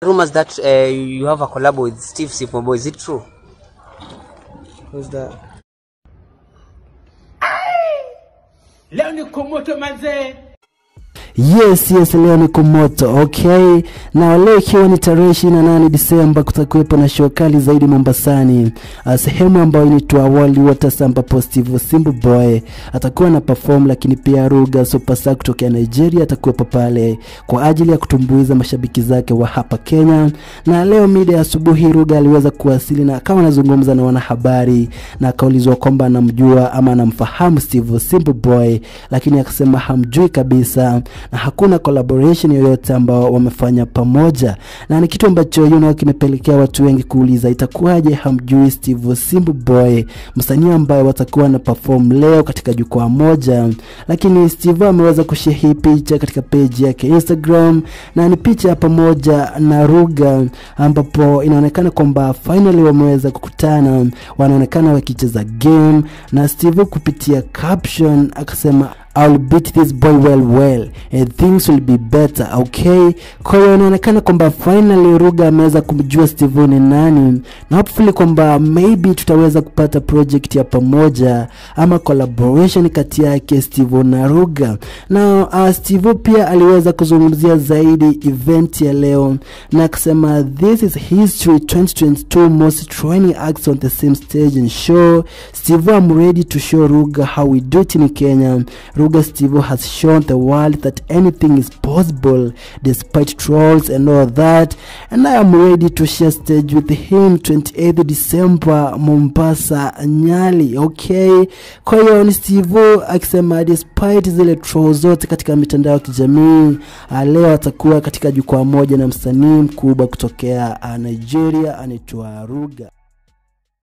rumors that uh, you have a collab with Steve Sipobo. Is it true? Who's that? leo ni kumoto mazee Yes, yes, leo ni kumoto okay. Na leo ikiwa ni tarehe 28 Disemba, kutakuwepo na show kali zaidi Mombasani, uh, sehemu ambayo inaitwa World Waters, ambapo Steve Simbu Boy atakuwa na perform, lakini pia Ruga Superstar kutokea Nigeria atakuwepo pale kwa ajili ya kutumbuiza mashabiki zake wa hapa Kenya. Na leo mida ya asubuhi Ruga aliweza kuwasili na akawa anazungumza na wanahabari na akaulizwa kwamba anamjua ama anamfahamu Steve Simbu Boy, lakini akasema hamjui kabisa na hakuna collaboration yoyote ambao wamefanya pamoja, na ni kitu ambacho you know, kimepelekea watu wengi kuuliza itakuwaje hamjui Steve Simbu Boy, msanii ambaye watakuwa na perform leo katika jukwaa moja. Lakini Steve ameweza kushare hii picha katika page yake Instagram, na ni picha pamoja na Ruga, ambapo inaonekana kwamba finally wameweza kukutana, wanaonekana wakicheza game, na Steve kupitia caption akasema I'll beat this boy well well and things will be better okay. Kwa hiyo inaonekana kwamba finally Ruga ameweza kumjua Steve ni nani, na hopefully kwamba maybe tutaweza kupata project ya pamoja ama collaboration kati yake Steve na Ruga. Na uh, Steve pia aliweza kuzungumzia zaidi event ya leo na akasema this is history 2022 most training acts on the same stage and show. Steve I'm ready to show Ruga how we do it in Kenya. Ruga Steve has shown the world that anything is possible despite trolls and all that. And I am ready to share stage with him 28th December Mombasa Nyali. Okay. Kwa hiyo ni Steve akisema despite zile trolls zote katika mitandao ya kijamii uh, leo atakuwa katika jukwaa moja na msanii mkubwa kutokea uh, Nigeria anaitwa Ruga.